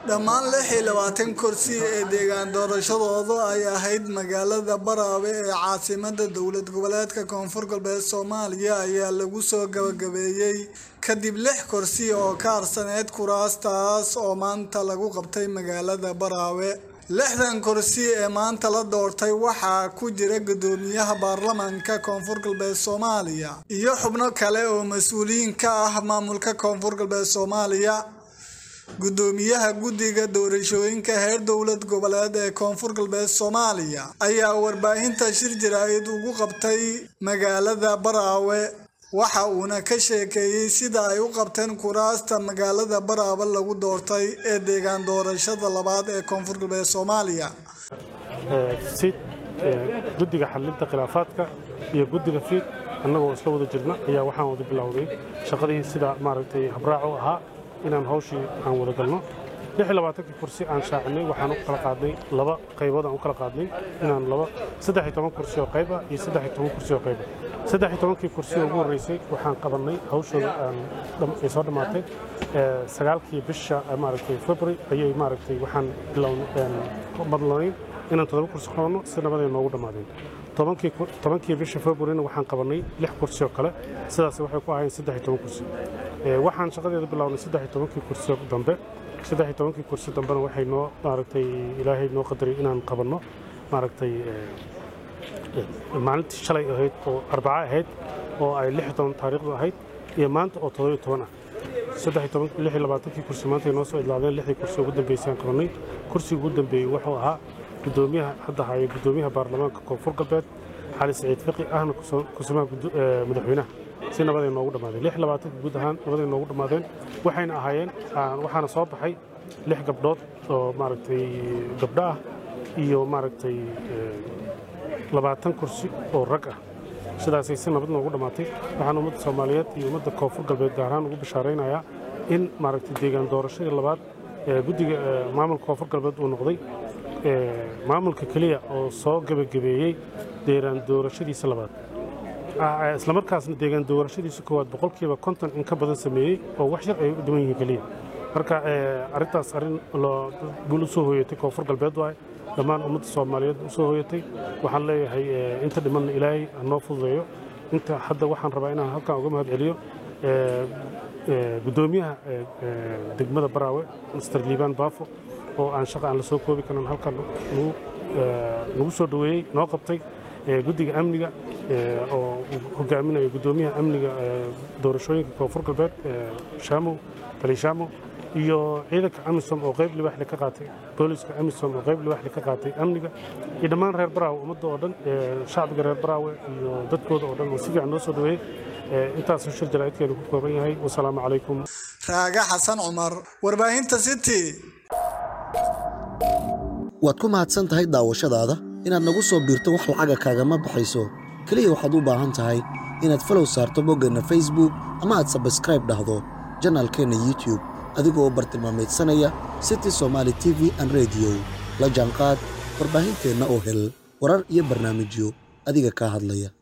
dhammaan lix iyo labaatan kursi ee deegaan doorashadooda ay ahayd magaalada baraawe ee caasimada dowlad goboleedka koonfur galbeed soomaaliya ayaa lagu soo gabagabeeyey kadib lix kursi oo ka harsaneyd kuraastaas oo maanta lagu qabtay magaalada baraawe lixdan kursi ee maanta la doortay waxaa ku jira gudoomiyaha baarlamaanka koonfur galbeed soomaaliya iyo xubno kale oo mas-uuliyiin ka ah maamulka koonfur galbeed soomaaliya gudoomiyaha guddiga doorashooyinka heer dowlad goboleed ee koonfur galbeed soomaaliya ayaa warbaahinta shir jaraa'id ugu qabtay magaalada baraawe waxa uuna ka sheekeeyey sida ay u qabteen kuraasta magaalada baraawe lagu doortay ee deegaan doorashada labaad ee koonfur galbeed soomaaliya sid guddiga xalinta khilaafaadka iyo guddiga fiid annagoo isla wada jirna ayaa waxaan wada bilowday shaqadii sida maaragtay habraacu ahaa inaan hawshii aan wada galno kii kursi aan shaacinay waxaan u kala qaadnay laba qaybood aan u kala qaadnay inaan laba saddex toban kursi oo qayb ah iyo saddex toban kursi oo qayb ah saddex tobankii kursi oo ugu horreysay waxaan qabannay hawshooda ay soo dhammaatay sagaalkii bisha maaragtay february ayay maaragtay waxaan madlanayn inaan toddoba kursi qabanno si nabaday noogu dhammaadeen tobankii bisha februaryna waxaan qabannay lix kursi oo kale sidaas waxay ku ahayn saddex toban kursi waxaan shaqadeeda bilownay saddex tobankii kursi dambe saddex tobankii kursi dambena waxay noo maaragtay ilaahay noo qadaray inaan qabanno maaragtay maalintii shalay ahayd oo arbaca ahayd oo ay lix toban taariikhdu ahayd iyo maanta oo toddobiyo toban ah saddex toban lix iyo labaatankii kursi maanta ay noo soo idlaadeen lixdii kursi ugu dambeysay aan qabannay kursiga ugu dambeeyey wuxuu ahaa gudoomiyaha hadda haya gudoomiyaha baarlamaanka koonfur galbeed xali saciid fiqi ahna kusumaha madaxweynaha si nabaday noogu dhammaadeen lix labaatanka guud ahaan nabaday noogu dhammaadeen waxayna ahaayeen waxaana soo baxay lix gabdhood oo maaragtay gabdho ah iyo maaragtay labaatan kursi oo rag ah sidaasay si nabad noogu dhammaatay waxaan ummadda soomaaliyeed iyo ummadda koonfur galbeed gaar ahaan ugu bishaaraynayaa in maaragtay deegaan doorashadii labaad ee guddiga maamulka koonfur galbeed uu noqday maamulka keliya oo soo gebagabeeyey deegaan doorashadiisa labaad isla markaasna deegaan doorashadiisa koowaad boqolkiiba konton in ka badan sameeyey oo wax yar ay u dhiman yihiin keliya marka arrintaas arrin guul u soo hooyatay koonfur galbeed waay dhammaan ummadda soomaaliyeed u soo hooyatay waxaan leeyahay inta dhimanna ilaahay ha noo fududeeyo inta hadda waxaan rabaa inaan halkan uga mahad celiyo gudoomiyaha degmada baraawe master liibaan baafo oo aan shaqa aan la soo koobi karin halkan nagu soo dhoweeyey noo qabtay guddiga amniga oo hogaaminaya gudoomiyaha amniga doorashooyinka koonfur galbeed shaamow bali shaamow iyo ciidanka amisom oo qayb libaaxle ka qaatay booliska amisom oo qayb libaaxle ka qaatay amniga iyo dhammaan reer baraawe ummadda oo dhan shacbiga reer baraawe iyo dadkooda oo dhan oo si fiican noo soo dhoweeyey intaasuu shir jaraa'idkeenu ku kooban yahay wasalaamu calaykum raaga xasan cumar warbaahinta city waad ku mahadsan tahay daawashadaada inaad nagu soo biirto wax lacaga kaagama baxayso keliya waxaad u baahan tahay inaad falow saarto boggeenna facebook ama aad sabskraib dhahdo janaalkeenna youtube adigoo u bartilmaamaydsanaya city somaali t v an rediyo la jaanqaad warbaahinteenna oo hel warar iyo barnaamijyo adiga kaa hadlaya